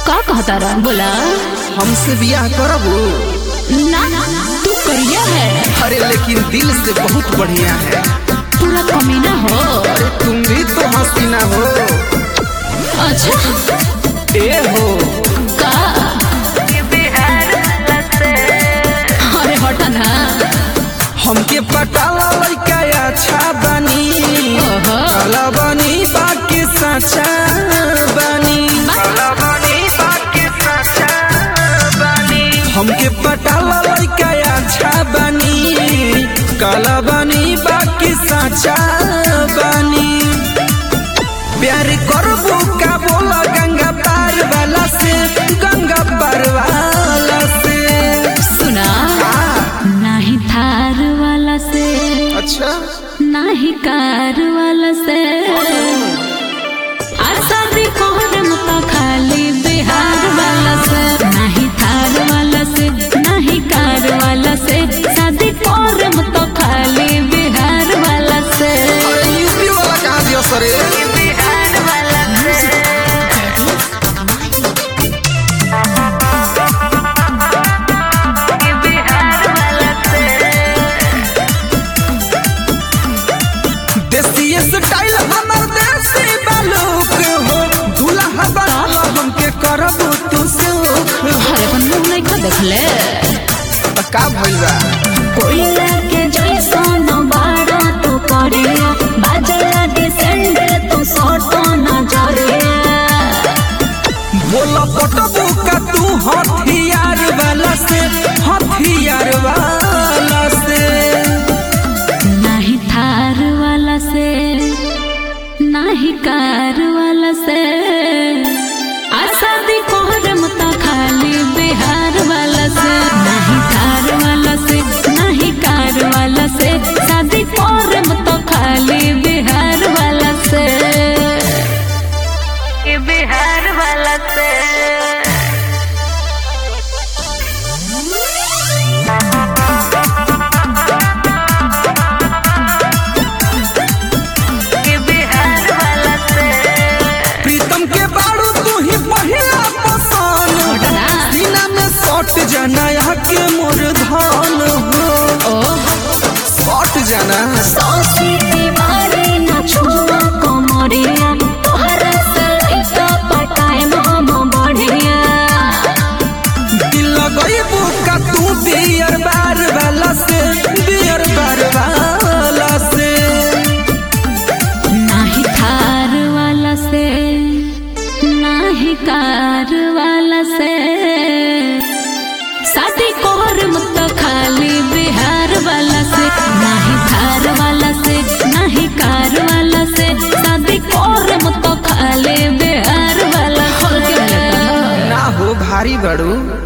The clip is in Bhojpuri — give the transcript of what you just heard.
का कहता रहा बोला हमसे बियाह करबू ना तू करिया है अरे लेकिन दिल से बहुत बढ़िया है पूरा कमीना हो अरे तुम भी तो हसीना हो अच्छा ए हो का अरे हटा ना हमके पटाला लइका अच्छा बनी ओहो। काला बनी बाकी सच्चा बनी काला बनी बाकी सच्चा बनी हमके पटाला लइका अच्छा बनी काला बनी बाकी सच्चा बनी प्यार करबू का बोला गंगा पार वाला से गंगा पार वाला से सुना हाँ, नाही थार वाला से अच्छा नाही कार वाला से आसादी कोहरम तो खाली बिहार वाला से नाही थार वाला से नाही कार वाला से शादी कोहरम तो खाली बिहार वाला से अरे यूपी वाला कहाँ दियो सरे बिहार वाला से बिहार वाला से देसी स्टाइल हमर देसी बालूक हो दूल्हा बनल हमके करबू तू सुख हो अरे अपन मुंह नहीं खा देखले त का भइल बा कोयला के जैसन बाड़ा तो करिया बाजला के सैंडल तो सोटो नजरिया बोल पटबू का तू हथियार वाला से हथियार वाला से नहीं थार वाला से नहीं कार वाला से आसादी कोहरम तो खाली बिहार वाला से नहीं थार वाला से नहीं कार वाला से शादी कोहरम तो खाली बिहार वाला से बिहार वाला से बिहार वाला से प्रीतम के बाड़ू तू ही पहिला पसंद छोटा ना। सीना में सट जाना यहाँ के मोर धन हो ओह सट जाना सौसी दीवारी न छुआ कोमरिया तोहरा से इतना पटाए हम बढ़िया दिल लगइबू का तू बियर बार वाला से बियर बार वाला से नाही थार वाला से नाही कार वाला से शादी कोहर मुक्त खाली बिहार वाला से नाही थार वाला से नाही कार वाला से शादी कोहर मुक्त खाली बिहार वाला से ना हो भारी बड़ू